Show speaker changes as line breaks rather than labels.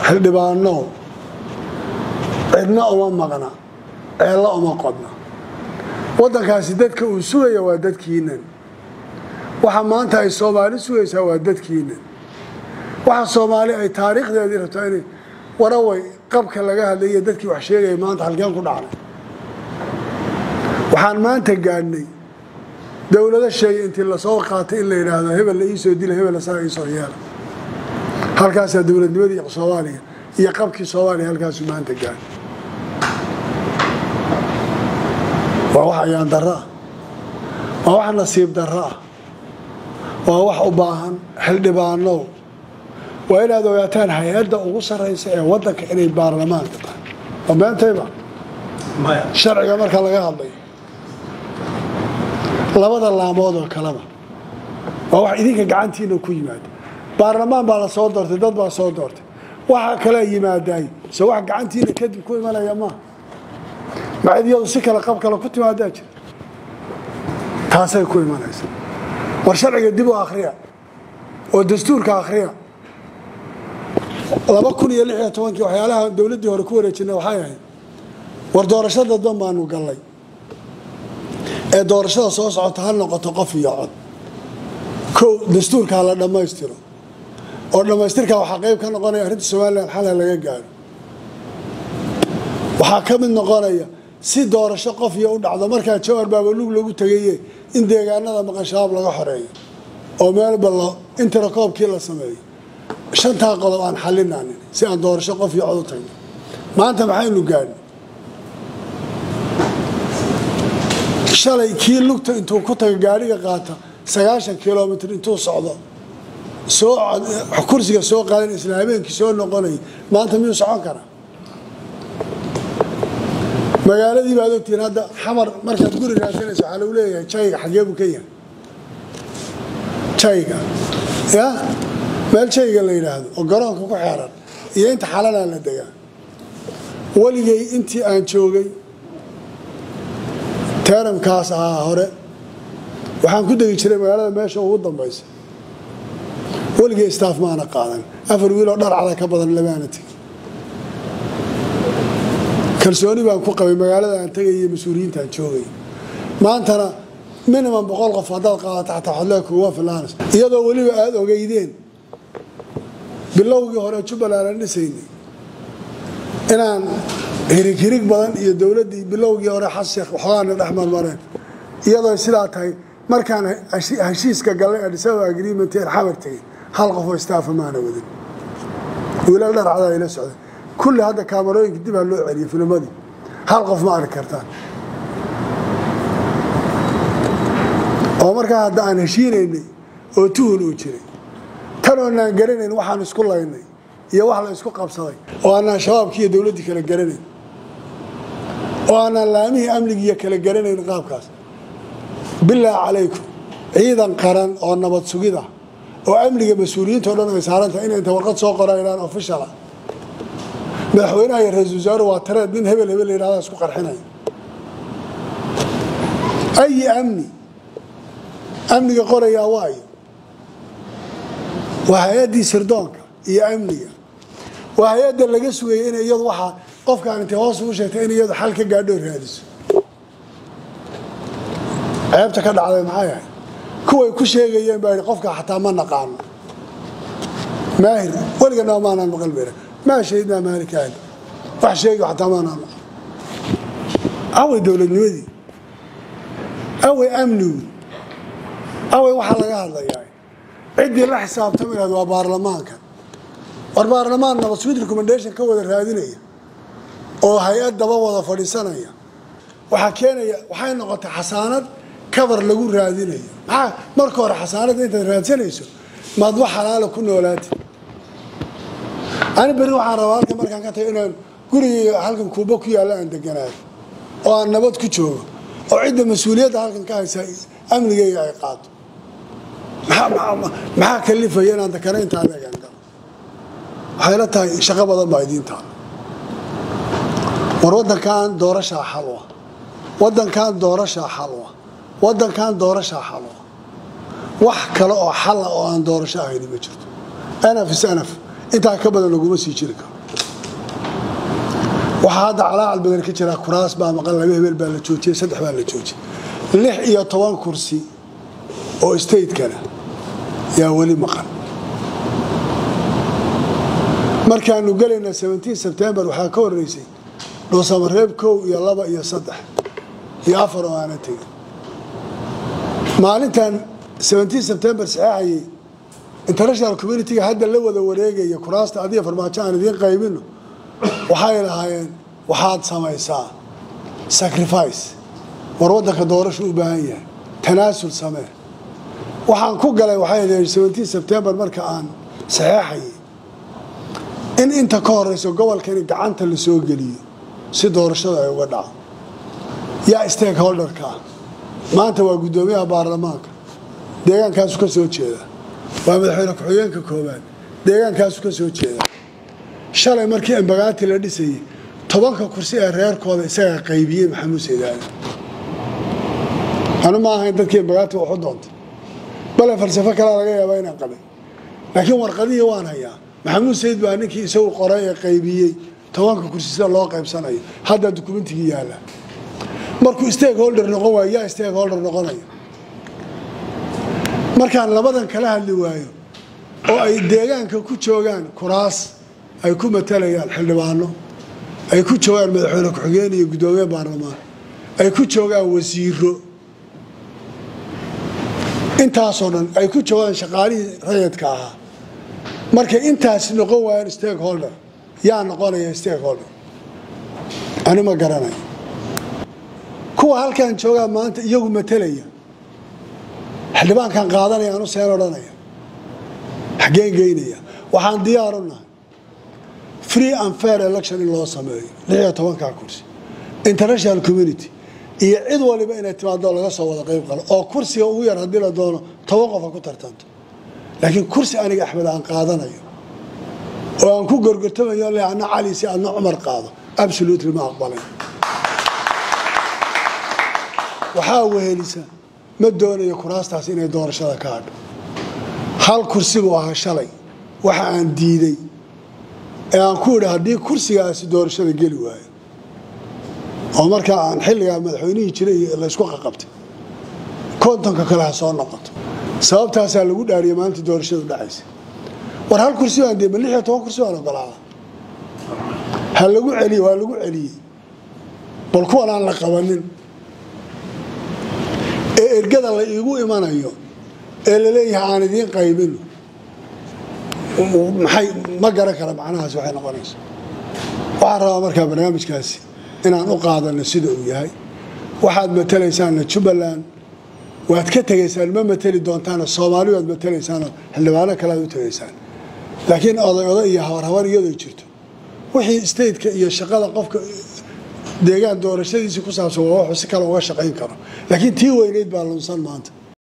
xildhibaano cidna uma maqna ceella uma qodna waddankaasi dadka uu sugaya waa dadkiinan waxa maanta ay soomaali sugaysaa waa dadkiinan waxa soomaali ay taariikhdeedii rabtaa inay waraway qabka laga hadlaiyo dadkii wax sheegaya maanta halkeen ku dhacnay waxaan maanta gaadhnay dowlado sheegay intii lasoo qaatay in la yidhaahdo hebel la iisoo dila hebel asaga iisoo yeela halkaasaa dowladnimadii soomaaliya iyo qabkii soomaaliya halkaasu maanta gaadhay waa wax ayaan darro ah waa wax nasiib darro ah waa wax u baahan xildhibaanow waa inaad ogaataan hay-adda ugu sarraysa ee waddanka inay baarlamaanka tahay waa beentayba sharciga marka laga hadlayo labada laamood oo kaleba waa wax idinka gacantiina ku yimaada baarlamaan baa la soo doortay dad baa soo doortay waxa kalea yimaadaay se wax gacantiina kadib ku imanaya maaha macidyadu si kale qab kale ku timaadaa jira taasay ku imanaysa war sharciga dib u akhriya oo dastuurka akhriya laba kun iyo lix iyo tobankii waxyaalaha dowladdii hore ku wareejinay waxay ahayd war doorasho dadban baanu gallay ee doorashada soo socota ha noqoto qof iyo cod kow dastuurka ha la dhammaystiro oo dhammaystirkaa waxaa qayb ka noqonaya arrinta somalilan xala laga gaaro waxaa ka mid noqonaya si doorasho qof iyo u dhacdo markaa jawar baaba lug lagu tegaye in deegaanada maqan shabaab laga xoreeyo oo meelba intirakoobkii la sameeyo shantaa qodob aan xalinaanin si aan doorasho qof iyo cod u tagno maanta maxaynu gaadhnay shalay kii lugta intuu ku taga gaadhiga qaata sagaashan kilomitr intuu socdo soo kursiga soo qaadan isla habeenkii soo noqonay maanta miyuu socon karaa magaaladii baad ogtihiin hadda xamar markaad guri raadsanaysa waxaa lagu leeyahay jayga xagee buu ka yahay jayga ya meel jayga la yidhaahdo oo garoonka ku xeeran iyo inta xalanaa la degaa weligay intii aan joogay teramkaas ahaa hore waxaan ku degi jiray magaalada meesha ugu dambaysa weligay staaf maana qaadan afar wiiloo dharcada ka badan lamaana tegin kalsooni baan ku qabay magaalada aan tegay mas-uuliyiintaan joogay maantana minimum boqol qof haddaad qaadato xataa xodlee kuwa filaanas iyadoo weliba aada ogeydeen bilowgii hore jubbaland aan dhisaynay inaan hirig hirig badan iyo dowladdii bilowgii hore xasheekh waxoogaana dhex marmareen iyadoo sidaa tahay markaan heshiiska gallay adisababa agreement een xamar tegay hal qofoo staafa maana wadin wiilal dharcadaa ila socday kulli hadda kaamarooyinka dib aa loo celiyay filmadii hal qof ma arki kartaan oo markaa hadda aan heshiinaynay oo tuhun uu jiray tan oonaan garanayn waxaan isku laynay iyo wax la isku qabsaday oo aanaan shabaabkii iyo dowladdii kala garanayn oo aanaan laamihii amnigiiyo kala garanayn qaabkaas bilaa calaykum ciidan qaran oo nabad sugida oo amniga mas-uuliyiintao dhan ay saarantahay inay inta warqad soo qoraan officiala madaxweynaha iyo ra-isul wasaaruhu waa tareed nin hebel hebel la yidhahda isku qarxinaya ayi amni amniga qorayaa waayo waa hay-addii sirdoonka iyo amniga waa hay-adda laga sugayay in iyadu waxaa qofkaan intay hoos ugu sheegtay in iyadu xal ka gaadho raadiso ceebta ka dhacday maxay ahayd kuway ku sheegayeen baa yidhi qofka xataa ma naqaano maahir weliganaa maanaan maqal bera maa shahidnaa maalikaani wax sheegi xataa maanaan maqal away dowladnimadii away amnigu away waxaa laga hadlayaa ciddii la xisaabtama lahayd waa baarlamaanka war baarlamaan nabad sweet recommendation ka wada raadinaya oo hay-ad daba wada fadhiisanaya waxaa keenaya waxay noqotay xasaanad kabar lagu raadinayo maxaa marka hore xasaanadda intaad raadsanayso maad wax xalaala ku noolaati ani berri waxaan rabaa halkan markaan ka tago inaan gurigayga halkan kuuba ku yaalla aan deganaayo oo aan nabad ku joogo oo cidda mas-uuliyadda halkan ka haysa amnigayga ay qaato maxaa kalifaya inaan dakana intaa leegaan galo waxay la tahay shaqo badan baa idiintaa war waddankan doorashaa xalwa waddankan doorashaa xalwa waddankan doorashaa xalwa wax kale oo xala oo aan doorasho ahayni ma jirto anaf is anaf intaa ka badan laguma sii jiri karo waxaa hadda calaacal badan ka jira kuraas baa maqan laba hebel baa la joojiyey saddex baa la joojiyey lix iyo toban kursi oo stateskana yaa weli maqan markaanu gelayna sebtembar waxaa ka horeysay dhuusamareeb kow iyo laba iyo saddex iyo afar oo aana tegin maalintan sebtembar saxeexayay international communitiga hadda la wada wareegaya kuraasta adiga farmaajo aan idiin qaybino waxay lahaayeen waxaad samaysaa sacrifice war waddanka doorashu u baahan yahay tanaasul samee waxaan ku galay waxay sebtembar marka aan saxeexayay in inta ka horeyso gobolkani gacanta la soo geliyo si doorashada ay uga dhaco yaa stakeholderka ah maanta waa guddoomiyaha baarlamaanka deegaankaasu ka soo jeeda waa madaxweyne ku-xigeenka koobaad deegaankaasu ka soo jeeda shalay markii embagaati la dhisayay tobanka kursi ee reerkooda isagaa qaybiyey maxamuud saydaali anu ma ahayn dadkii embagaati waxu doontay bale falsafo kalea laga yaabaa inaan qabay laakiin warqadihii waan hayaa maxamuud sayid baa ninkii isagu qoray ee qaybiyey tobanka kursi sida loo qaybsanayo haddaa dukumentigii yaalla markuu stakeholder noqon waayo yaa stakeholder noqonaya markaan labadan kala hadli waayo oo ay deegaanka ku joogaan kuraas ay ku matalayaan xildhibaano ay ku joogaan madaxweyne ku-xigeen iyo guddoomiye baarlamaan ay ku joogaan wasiiro intaasoo dhan ay ku joogaan shaqaalihii rayadka ahaa markay intaas noqon waayaan stakeholder yaa noqonaya stakeholder ani ma garanayo kuwa halkan joogaa maanta iyagu matalaya xildhibaankan qaadanaya anu seen odhanaya xaggeen geynaya waxaan diyaaru nahay free and fair election in loo sameeyo lix iyo tobankaa kursi international community iyo cid waliba inay timaado laga soo wada qayb qalo oo kursiga ugu yar haddii la doono toban qof ha ku tartanto laakiin kursi aniga axmed aan qaadanayo oo aan ku gorgortamayo le adna cali si adna cumar qaado absolutely ma aqbalay waxaa wehelisa ma doonayo kuraastaas inay doorashada ka hadho hal kursi buu ahaa shalay waxa aan diiday ee aan ku idhi haddii kursigaasi doorashada geli waayo oo markaa aan xilligaa madaxweynihii jiray laysku qaqabtay kontonka kale ha soo noqoto sababtaasaa lagu dhaariyay maalinta doorashadu dhacaysa war hal kursi baan dee ma lix iyo toban kursi baan ogolaada ha lagu celiye waa lagu celiyey bal kuwan aan la qabanin ee ergada la iigu imanayo ee laleeyahay aan idiin qaybino maxay ma garan kara macnahaas waxay noqonaysa waxaan rabaa markaa barnaamijkaasi inaan u qaadano sida uu yahay waxaad matalaysaanna jubbaland waad ka tegaysaan ma mateli doontaana soomaali waad matalaysaanoo xildhibaano kale aad u tegaysaan laakiin oday oday iyo habar habar iyadoo jirto wixii stateka iyo shaqada qofka deegaan doorashadiisii ku saabsan waa wuxuu si kale uga shaqayn karo laakiin tii weyneyd baa lunsan maanta